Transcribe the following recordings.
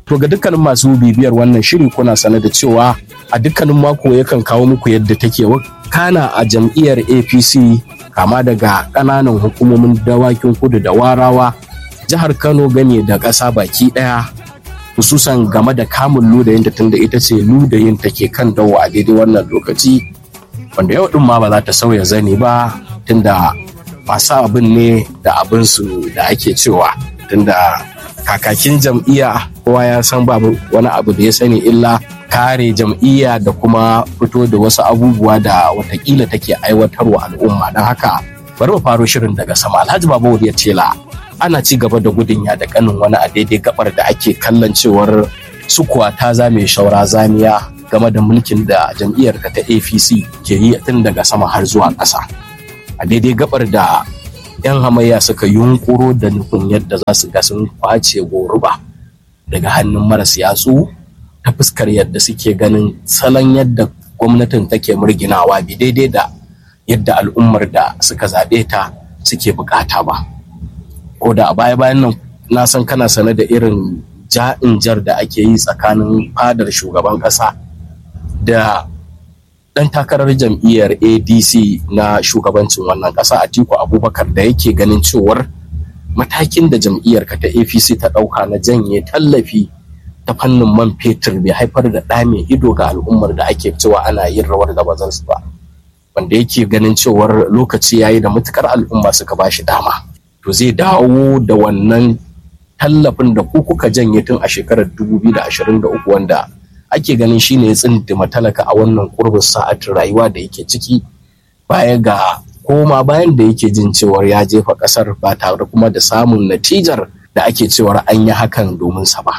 To ga dukkanin masu bibiyar wannan shiri kuna sane da cewa a dukkanin mako yakan kawo muku yadda take kana a jam'iyyar APC kama daga ƙananan hukumomin dawakin kudu da warawa jihar Kano gane da ƙasa baki ɗaya hususan game da kamun ludayin da tunda ita ce ludayin take kan dawo a daidai wannan lokaci wanda yau ɗin ma ba za ta sauya zane ba tunda masu abin ne da abinsu da ake cewa tunda kakakin jam'iyya kowa ya san babu wani abu da ya sani illa kare jam'iyya da kuma fito da wasu abubuwa da watakila take aiwatarwa al'umma don haka bari mu faro shirin daga sama alhaji babu ya tela ana ci gaba da gudun ya da kanin wani a daidai gabar da ake kallon cewar sukuwa ta zame shaura zamiya game da mulkin da jam'iyyar ta apc ke yi tun daga sama har zuwa ƙasa a daidai gabar da 'yan hamayya suka yunkuro da nufin yadda za su ga sun kwace goruba daga hannun maras yatsu ta fuskar yadda suke ganin salon yadda gwamnatin take murginawa bi daidai da yadda al'ummar da suka zaɓe ta suke bukata ba ko da a baya bayan nan na san kana sane da irin ja'in jar da ake yi tsakanin fadar shugaban ƙasa da dan takarar jam'iyyar adc na shugabancin wannan ƙasa atiku abubakar da yake ganin cewar matakin da jam'iyyar ka ta apc ta ɗauka na janye tallafi ta fannin man fetur bai haifar da ɗa mai ido ga al'ummar da ake cewa ana yin rawar da bazan su ba wanda yake ganin cewar lokaci yayi da matukar al'umma suka ba shi dama to zai dawo da wannan tallafin da ku kuka janye tun a shekarar 2023 wanda ake ganin shine ya tsindima talaka a wannan kurbin sa'atin rayuwa da yake ciki baya ga koma bayan da yake jin cewar ya jefa kasar ba tare kuma da samun natijar da ake cewar an yi hakan domin sa ba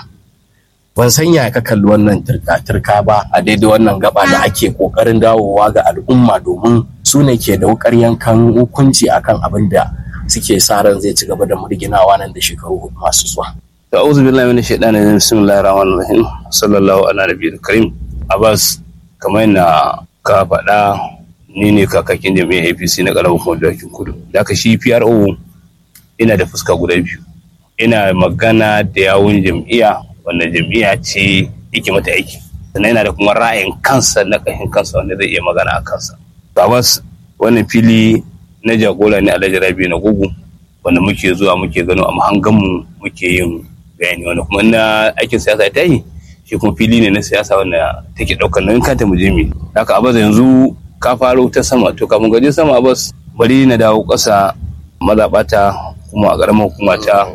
ban san ya ka kalli wannan turka-turka ba a daidai wannan gaba da ake kokarin dawowa ga al'umma domin su ne ke da wukar yankan hukunci akan abin da suke sa ran zai ci gaba da murginawa nan da shekaru hudu masu zuwa ta'udhu billahi minash shaitani rajim bismillahir rahmanir rahim sallallahu ala nabiyil karim abbas kamar yana ka faɗa ni ne kakakin jami'ar apc na ƙaramin kuma dakin kudu da aka shi pro ina da fuska guda biyu ina magana da yawun jam'iyya wanda jam'iyya ce yake mata aiki sannan yana da kuma ra'ayin kansa na ƙashin kansa wanda zai iya magana a kansa abbas wannan fili na jagora ne alhaji rabi na gugu wanda muke zuwa muke gano a mahanganmu muke yin bayani wanda kuma na aikin siyasa ta yi shi kuma fili ne na siyasa wanda take daukar nauyin kanta mu je mu haka abaz yanzu ka faro ta sama to kafin gaje sama abaz bari na dawo ƙasa mazaɓata kuma a ƙaramar hukuma ta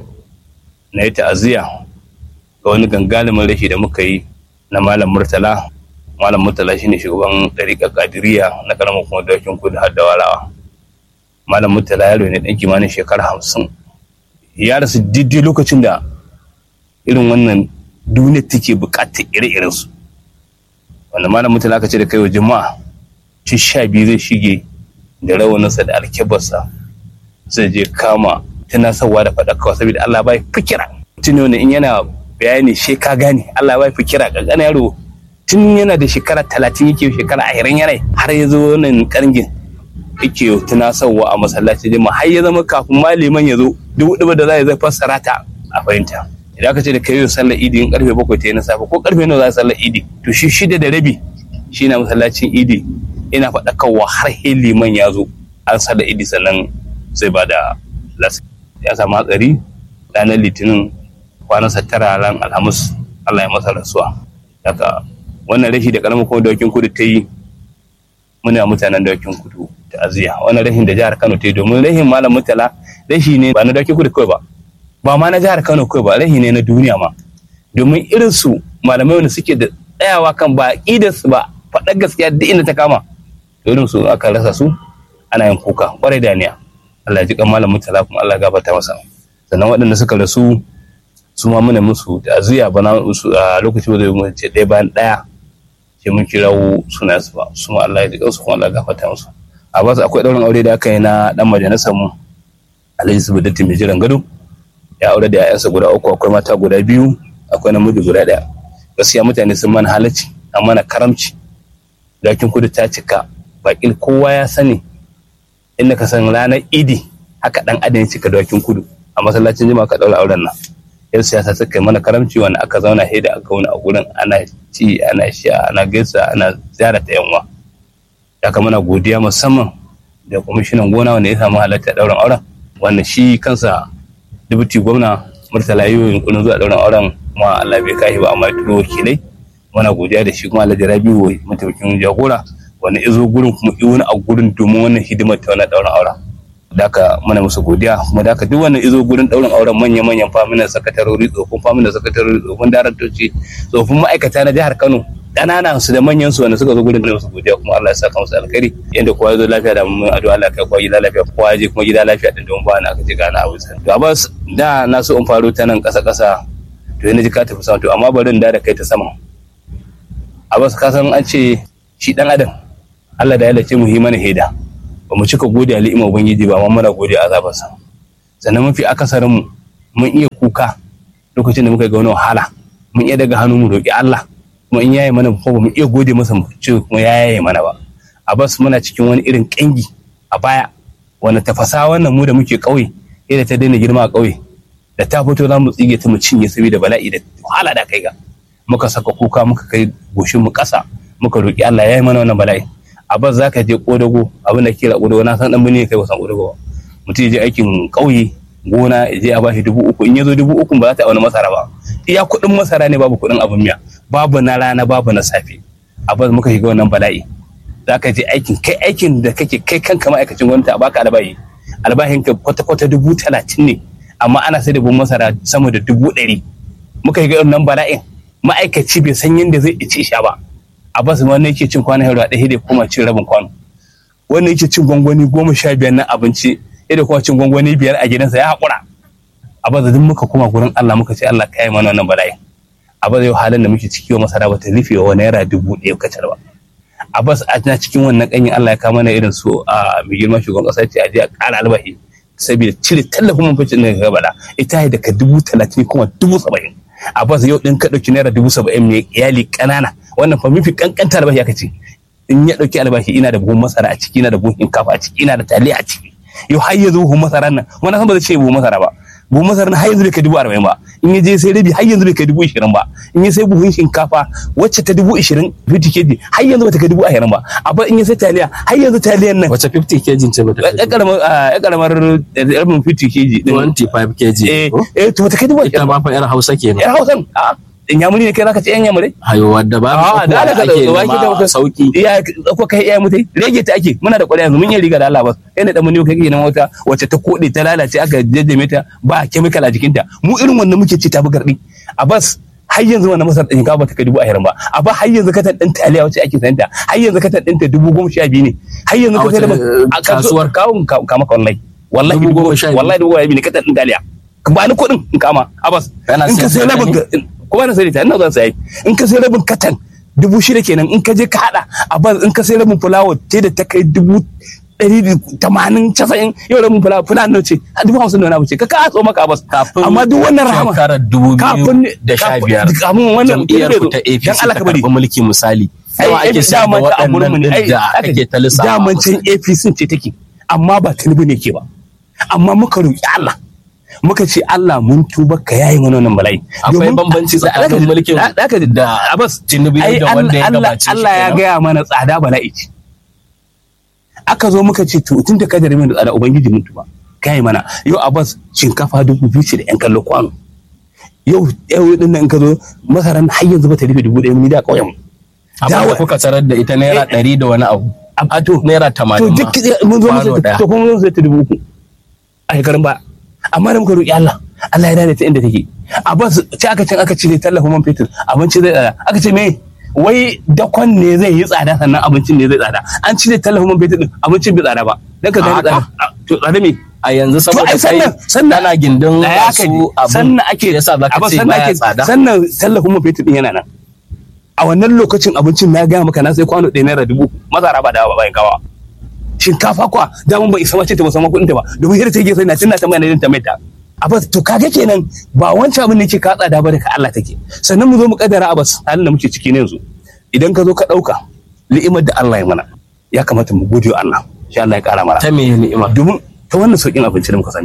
na yi ta'aziyya ga wani gangalimin rashi da muka yi na malam murtala malam murtala shine shugaban ɗariƙar kadiriya na ƙaramar hukumar dawakin kudu har da warawa malam murtala yaro ne ɗan kimanin shekara hamsin ya rasu daidai lokacin da irin wannan duniya take bukatar ire-iren su wanda malam mutane aka ce da kai wa jama'a ci sha biyu zai shige da rawaninsa da alkebarsa zai je kama tunasarwa da faɗakarwa saboda Allah bai fikira tun ne in yana bayani she ka gane Allah bai fikira kankana yaro tun yana da shekara talatin yake shekara ashirin yana har ya zo wannan karngin yake tunasarwa a masallaci jama'a har ya zama kafin maliman ya zo duk da za zai fassara ta a fahimta idan aka ce da kai sallar idi in karfe bakwai ta yi na safe ko karfe nawa za sallar idi to shi shida da rabi shi na masallacin idi ina faɗa kawwa har he liman ya zo an sallar idi sannan zai ba da lasa ya samu hatsari ranar litinin kwanansa tara ran alhamis allah ya masa rasuwa daga wannan rashi da karamar kuma dawakin kudu ta yi muna mutanen dawakin kudu ta'aziyya wannan rashin da jihar kano ta yi domin rashin malam mutala rashi ne ba na dawakin kudu kawai ba ba ma na jihar Kano kawai ba rahi ne na duniya ma domin irin su malamai wanda suke da tsayawa kan ba su ba faɗar gaskiya duk inda ta kama irin su aka rasa su ana yin kuka kwarai da niya Allah ji kan malam mutala kuma Allah gafarta masa sannan waɗanda suka rasu su ma muna musu ta'aziyya ba na musu a lokacin da mu ce ɗaya bayan ɗaya ce mun kirawo suna su ba su ma Allah ya ji kansu kuma Allah gafarta musu a basu akwai ɗaurin aure da aka yi na ɗan majalisar mu Alhaji Subudatti mai jiran gado ya aure da 'ya'yansa guda uku akwai mata guda biyu akwai namiji guda ɗaya gaskiya mutane sun mana halacci an mana karamci dakin kudu ta cika bakin kowa ya sani inda ka san ranar idi haka dan adam ya cika dakin kudu a masallacin jima ka ɗaura auren nan yan siyasa suka yi mana karamci wanda aka zauna sai da aka wani a gurin ana ci ana sha ana gaisa ana ziyarata yan uwa ya kama na godiya musamman da kwamishinan gona wanda ya samu halatta ɗaurin auren wanda shi kansa dubuti gwamna murtala yi yunkurin zuwa ɗaurin auren kuma Allah bai kai ba amma ya turo wakilai muna godiya da shi kuma Alhaji Rabiu mataimakin jagora wanda izo gurin kuma i wani a gurin domin wannan hidimar ta wannan ɗaurin auren da haka muna musu godiya kuma da haka duk wannan izo gurin ɗaurin auren manya manyan faminan sakatarori tsofin faminan sakatarori tsofin daraktoci tsofin ma'aikata na jihar Kano ƙananan su da manyan su wanda suka zo gurin da musu godiya kuma Allah ya saka musu alkhairi yanda kowa ya zo lafiya da mun addu'a Allah kai kowa gida lafiya kowa ya je kuma gida lafiya din don ba na aka ce gana abu sai to Abbas da na so in faro ta nan ƙasa ƙasa to yana ji ka tafi sama to amma bari in da da kai ta sama Abbas ka san an ce shi dan adam Allah da ya lace mu yi mana heda ba mu cika gode al'ima ubangiji ba amma muna gode azabarsa sannan mafi akasarin mu mun iya kuka lokacin da muka ga wani wahala mun iya daga hannu mu roki Allah kuma in yaye mana ko ba mu iya gode masa mu ce kuma ya yaye mana ba a bas muna cikin wani irin kangi a baya wanda tafasa wannan mu da muke kauye yadda ta daina girma a kauye da ta fito za mu tsige ta mu cinye saboda bala'i da wahala da kai ga muka saka kuka muka kai goshin mu kasa muka roki Allah ya yi mana wannan bala'i a bas zaka je kodago abin da kira kodago na san dan bane kai wasan kodago mutum ya je aikin kauye gona ya je a bashi dubu uku in ya zo dubu uku ba za ta wani masara ba iya kuɗin masara ne babu kuɗin abin miya babu na rana babu na safe abin muka shiga wannan bala'i za ka je aikin kai aikin da kake kai kanka ma'aikacin gwamnati a baka albahi albahin ka kwata-kwata dubu talatin ne amma ana sai da buhun masara sama da dubu ɗari muka shiga wannan bala'in ma'aikaci bai san yadda zai ci sha ba a basu wani yake cin kwanan hero ɗaya da kuma cin rabin kwano wanda yake cin gwangwani goma sha biyar na abinci da kuma cin gwangwani biyar a gidansa ya haƙura a baza duk muka koma gurin Allah muka ce Allah kai mana wannan bala'in a baza yau halin da muke ciki wa masara bata rufe wa naira dubu ɗaya kacal ba a bas a na cikin wannan kanyin Allah ya kama mana irin su a mai girma shugaban ƙasa ce a je a ƙara albahi saboda cire tallafin man fetur daga gabada ita daga dubu talatin kuma dubu saba'in a bas yau ɗin ka ɗauki naira dubu saba'in mai iyali ƙanana wannan fa mafi ƙanƙanta albashi aka ce in ya ɗauki albashi ina da buhun masara a ciki ina da buhun shinkafa a ciki ina da taliya a ciki yau har yanzu buhun masara nan wani san ba zai ce buhun masara ba buhun masara har yanzu bai kai dubu arba'in ba in ya je sai rabi har yanzu bai kai dubu ishirin ba in ya sai buhun shinkafa wacce ta dubu ishirin fifty kg har yanzu ba ta kai dubu ashirin ba amma in ya sai taliya har yanzu taliyan nan wace 50 kg ce bata ya karamar ya karamar rabin fifty kg din 25 kg eh eh to ta kai dubu ita ashirin ma fa yar Hausa kenan yar hausan a in yamuri ne kai zaka ce yan yamurai hayo wadda ba a da Allah ka ake zo baki da nema muka sauki iya ko kai iya mutai rage ta ake muna da ƙwarya yanzu mun yi riga da Allah ba kai ne da mun yi kai nan wata wacce ta kode ta lalace aka jajjame ta ba chemical a jikinta mu irin wannan muke ci ta bugardi a bas har yanzu wannan masar ɗin ba ta kai dubu ashirin ba a ba har yanzu katan ɗin taliya wacce ake sayanta har yanzu katan ɗin ta dubu goma sha biyu ne har yanzu A ka sai da wace, a kasuwar kawun kama ka wallahi wallahi Dubu dubu goma sha biyu. wallahi dubu goma sha biyu ne katan ɗin taliya ba ni kuɗin in kama a bas Kana in ka sai sayar da rabin ne? ka- kuma na sai ta ina zan sayi in ka sai rabin katan dubu shida kenan in ka je ka hada a bas in ka sai rabin fulawa ce da ta kai dubu ɗari da tamanin casa'in yau rabin fulawa fulawa nawa ce a dubu hamsin da wani abu ce ka ka so maka a bas kafin amma duk wannan rahama shekarar dubu kafin biyu da sha biyar kafin wannan jam'iyyar ku ta dan APC Allah ta ka bari karɓi mulki misali ai yawa ake sayar da daman ta a gurin mu waɗannan ne ai din da aka ake ta lissafa daman can APC ce take amma ba Tinubu ne ke ba amma muka roki Allah muka ce Allah mun tuba ka yayi mana wannan bala'i akwai Domin- bambanci da- tsakanin mulkin da- da- da- da Abbas Tinubu ai da wanda ya Allah gabace shi Allah ya kenan. gaya mana tsada bala'i ce aka zo muka ce to tun da ka jare mana tsada ubangiji mun tuba kai mana yau Abbas shinkafa dubu biyu ce da yan kallo kwano yau yau din nan in ka zo masaran har yanzu ba ta rufe dubu ɗaya mun da ƙauyen mu abin da dawa- kuka tarar da ita naira Eh, ɗari da wani abu a to naira to tamanin duk ma mun zo kwano musu ɗaya. to kuma mun zo ta dubu uku a shekarun ba amma da muka roƙi Allah Allah ya dade ta inda take a bas ce aka ce aka cire tallafin man fetur abinci zai tsada aka ce me wai dakon ne zai yi tsada sannan abincin ne zai tsada an cire tallafin man fetur din abincin bai tsada ba dan ka gani Haka? tsada a, to tsada me a yanzu to saboda ai kai sannan sannan kana gindin da ya aka masu ji abin sannan ake yasa za ka Abbas, ce sannan baya ake tsada sannan tallafin man fetur din yana nan a wannan lokacin abincin na gaya maka na sai kwano ɗaya naira dubu masara ba da ba bayan kawa shinkafa kwa damun ban isa ma ce ta musamman kuɗin ta ba domin yadda take sai na tana ta mai ta mai ta abas to kaga kenan ba wancan abin da yake ka tsada ba da ka Allah take sannan mu zo mu kaddara abas halin da muke ciki ne yanzu idan ka zo ka ɗauka ni'imar da Allah ya mana ya kamata mu gode wa Allah insha Allah ya ƙara mana ta me ni'ima domin ta wannan sauƙin abinci da muka same shi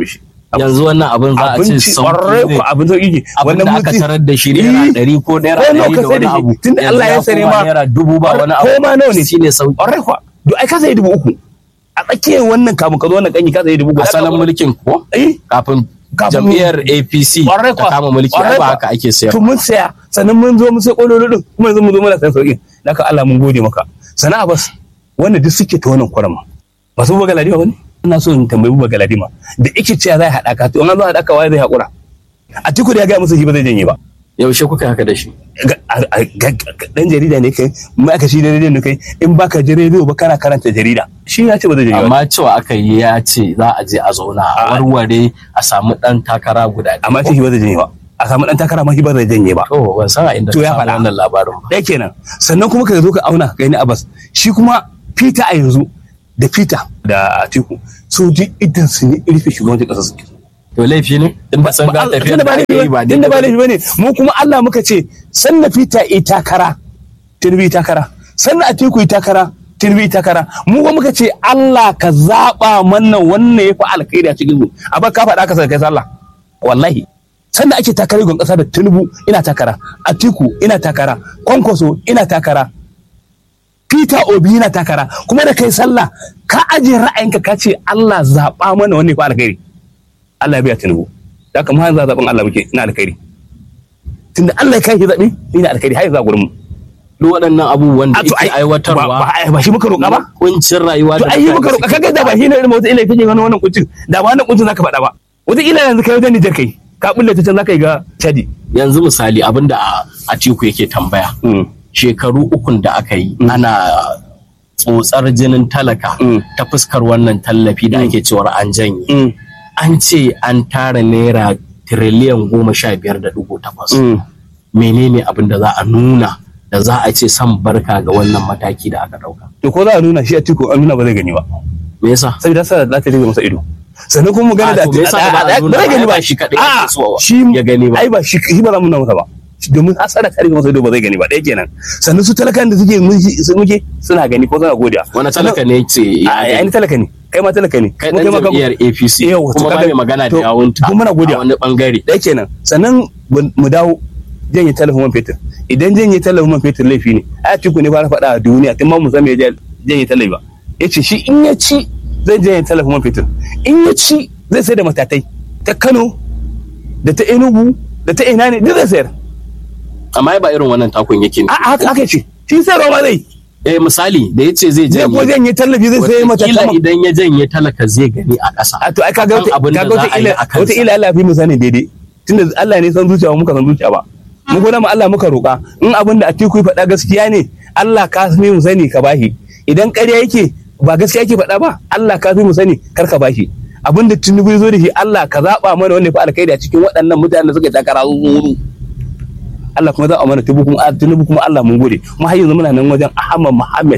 yanzu wannan abin za a ce abinci ƙwarai sauki ko ne abin sauki ne abin da aka mutum- tarar da shi naira Eh, ɗari ko naira ko nawa ɗari ka da sai wani da shi? abu Tunda yanzu Allah ya sani koma ma- naira dubu ba wani abu ko ma nawa ne? shine sauki ƙwarai kuwa duk ai ka sayi dubu uku a tsakiyar wannan kamun ka zo wannan kanyi ka sayi dubu guda asalin ka- mulkin ko eh kafin Kafin- jam'iyyar APC Ƙwarai ta kuwa. kama mulki Ƙwarai ai ba kuwa. haka ake sayar to mun saya sannan mun zo mun sai kololo din kuma yanzu mun zo muna san sauki naka Allah mun gode maka sana'a bas wanda duk suke ta wannan kwarama ba su buga ladima bane ina so in tambayi buga ladima da ike cewa zai haɗa ka to an zo haɗa ka waye zai haƙura a tiku da ya ga musu shi ba zai janye ba yaushe kuka haka da shi Ga- a- a- ga- ga- dan jarida ne kai ma'aikaci da rediyo ne kai in baka ji rediyo ba kana karanta jarida shi ya ce ba zai janye ba amma cewa aka yi ya ce za a je a zauna a A- warware a samu ɗan takara guda biyu. amma shi ba zai janye ba a samu dan takara ma shi ba zai janye ba to ban san a inda To ka ya samu faɗa. wannan labarin ba ɗaya kenan sannan kuma ka zo ka auna ka gani abbas shi kuma peter a yanzu da peter da atiku su ji idan su ne rufe shugabancin ƙasar su to laifi ne in ba san ga tafiyar tunda da ba ake yi laifi ba ba tunda ba laifi bane mu kuma Allah muka ce sanna peter i takara tinubu takara sanna atiku i takara tinubu i takara mu kuma muka ce Allah ka zaba mana wannan yafi alkhairi a cikin mu abba ka faɗa ka sai kai sallah wallahi sanda ake takara gon ƙasa da tinubu ina takara atiku ina takara kwankwaso ina takara Peter Obi yana takara kuma da kai sallah ka ajiye ra'ayinka ka ce Allah zaɓa mana wanne fa alkhairi Allah ya biya Tinubu da haka mu har yanzu zaɓen Allah muke ina alkhairi tunda Allah ya kai shi zaɓe ina alkhairi har yanzu a gurin mu duk waɗannan abubuwan da A to yake ai- aiwatarwa ba ba- ba shi muka roƙa ba kuncin rayuwa to da ai yi muka mutane roƙa suke kaga da ba shi ne irin wata ila kake wani wannan kuncin da ba wannan kuncin zaka faɗa ba wata ila yanzu kai wajen Nijar kai ka bulle ta can zaka yi ga Chadi yanzu misali abinda a Atiku yake tambaya shekaru ukun da aka yi ana tsotsar jinin talaka Mm. ta fuskar wannan tallafi da ake cewar an janye an ce an tara naira tiriliyan goma sha biyar da dubu takwas menene abin da za a nuna da za a ce san barka ga wannan mataki da aka dauka to ko za a nuna shi a tiko an nuna ba zai gani ba me yasa saboda sa za ta rage masa ido sannan kuma mu gane A, da to me yasa ba za a nuna zai ba? gani Ai, ba ba shi kaɗai A, ake so shi ya gani ba. ai ba shi shi ba za mu nuna masa ba domin hasara ta rage masa ido ba zai gani ba ɗaya kenan sannan su talakan da suke muke- su muke suna gani ko suna godiya wani talaka ne ce ya a gani? ni talaka ne kai ma talaka ne kai Mu dan ma ka- jam'iyyar APC Yau, to kuma ba kaga- mai magana da to- yawunta to muna godiya. a wani bangare ɗaya kenan sannan mu mu dawo janye talafin man fetur idan janye talafin man fetur laifi ne a tiku ne fara faɗa a duniya tun ma mu san me ya janye talafi ba ya ce shi in ya ci zai janye talafin man fetur in ya ci zai sai da matatai ta kano da ta enugu da ta ina ne duk zai sayar amma ba irin wannan takun yake ne a haka haka ce shi sai roma zai eh misali da yace zai zai ko janye janye tallafi zai sai Wataƙila matatai idan ya janye talaka zai gani a ƙasa a to ai kaga wata Kan abin da kaga wata za a yi ila a kansa. wata ila Allah fi mu sani daidai tunda Allah ne san zuciya ba muka san zuciya ba mu gona mu Allah muka roƙa in abin da Atiku ya faɗa gaskiya ne Allah ka fi mu sani ka bashi idan ƙarya yake ba gaskiya yake faɗa ba Allah ka fi mu sani kar ka bashi abin da Tinubu ya zo da shi Allah ka zaɓa mana wanda ya fi alkhairi a cikin waɗannan mutanen da suka takara zuwa Allah kuma zaɓa mana Tinubu kuma Tinubu kuma Allah mun gode mu har yanzu muna nan wajen Ahmad Muhammad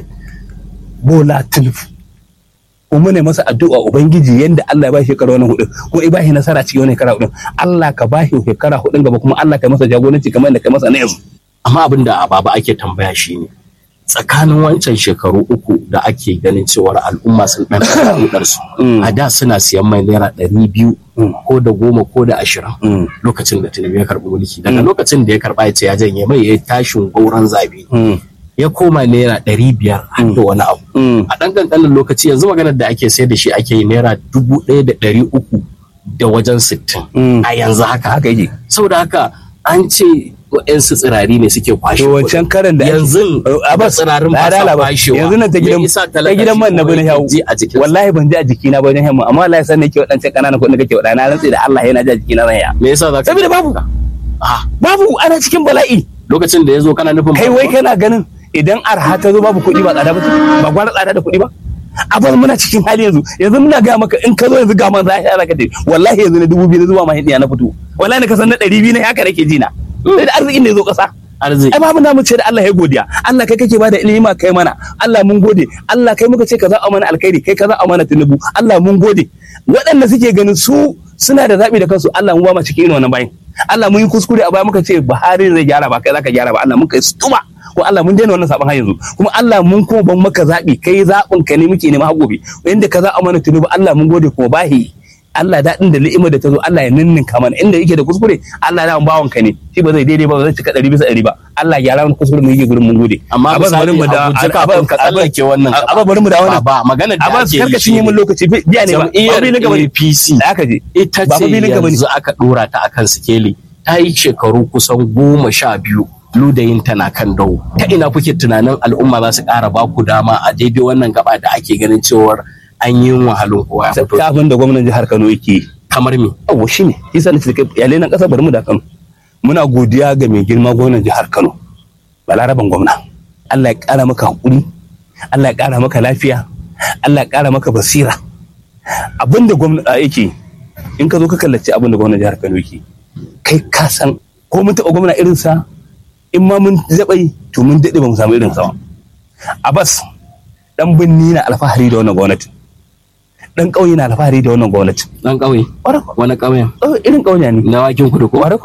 Bola Tinubu kuma ne masa addu'a ubangiji yanda Allah ya ba shi shekara wannan hudu kuma ya ba shi nasara cikin wannan shekara hudu Allah ka ba shi shekara hudun gaba kuma Allah ka masa jagoranci kamar yadda ka masa na yanzu amma abin da baba ake tambaya shine tsakanin wancan shekaru uku da ake ganin cewar al'umma sun dan kudar su Mm. a da suna siyan mai naira ɗari biyu ko da goma ko da ashirin lokacin da tinubu ya karɓi mulki daga lokacin da ya karɓa ya ce ya janye mai ya yi tashin gauran zabe ya koma naira ɗari biyar har da wani abu a ɗan ƙanƙanin lokaci yanzu maganar da ake sayar da shi ake yi naira dubu ɗaya da ɗari uku da wajen sittin Mm. a yanzu haka haka yake saboda haka an ce wa'yansu tsirari ne suke kwashe to wancan kuɗin. karan da ake- yanzu a da bas tsirarin ba sa kwashewa yanzu nan ta gidan Me yasa ta talaka gidan shi man na kuma bane yake yawo ji a jikinsa? wallahi ban ji a jikina ba wajen yamma amma Allah ya san nake wadancan kananan kuɗin da kake wadana na rantsi da Allah yana ji a jikina zan ya me yasa za ka saboda babu Ah, babu ana cikin bala'i lokacin da ya zo kana nufin kai ba- wai kana ganin idan arha ta zo babu kuɗi ba tsada ba ce? ba gwara tsada da kuɗi ba abin muna cikin hali yanzu yanzu muna ga maka in ka zo yanzu ga man za a ka ce wallahi yanzu na dubu biyu na zuwa ma hidiya na fito wallahi na kasan na ɗari biyu na haka nake ji na sai da arzikin da ya zo ƙasa arziki ai babu namu ce da Allah ya godiya Allah kai kake bada ilimi ma kai mana Allah mun gode Allah kai muka ce ka za a mana alkhairi kai ka za a mana tunubu Allah mun gode waɗanda suke ganin su suna da zaɓi da kansu Allah mun ba mu cikin irin wannan bayin Allah mun yi kuskure a baya muka ce Buhari zai gyara ba kai zaka gyara ba Allah mun kai stuma ko Allah mun daina wannan sabon har yanzu kuma Allah mun kuma ban maka zaɓi kai zaɓin ka ne muke nema har gobe inda ka za a mana tunubu Allah mun gode kuma bahi Allah daɗin da ni'imar da ta zo Allah ya ninninka mana inda yake da kuskure Allah ya bawan ka ne shi ba zai daidai ba ba zai cika ɗari bisa ɗari ba Allah ya ramu kuskure mu yake gurin mun gode amma Abbas, misali bari mu da a guje kafin ka tsallake wannan gaba. Aba bari mu da wannan ba magana da Abbas ake karka yi cinye mun shine lokaci biya ne ba ba jam'iyyar filin gaba ne APC da aka je ita ba ce fa filin gaba ne yanzu aka dora ta akan sikeli ta yi shekaru kusan goma sha biyu ludayin tana kan dawo ta ina kuke tunanin al'umma za su ƙara ba ku dama a daidai wannan gaba da ake ganin cewar an yi wahalin kowa ya fito kafin da gwamnan jihar Kano yake yi kamar me yawa shi ne shi sa nace kai iyalai na ƙasa bari mu da Kano muna godiya ga mai girma gwamnan jihar Kano balaraban gwamna Allah ya ƙara maka hakuri Allah ya ƙara maka lafiya Allah ya ƙara maka basira abinda gwamna yake in ka zo ka kallaci abinda gwamnan jihar Kano yake kai ka san ko mun taɓa gwamna irinsa in ma mun zaɓai to mun daɗe ba mu samu irinsa ba Abbas dan binni na alfahari da wannan gwamnati dan ƙauye na alfahari da wannan gwamnati dan ƙauye ƙwarai kuwa. wani ƙauyen Oh, irin ƙauye ne na wakin kudu ko ƙwarai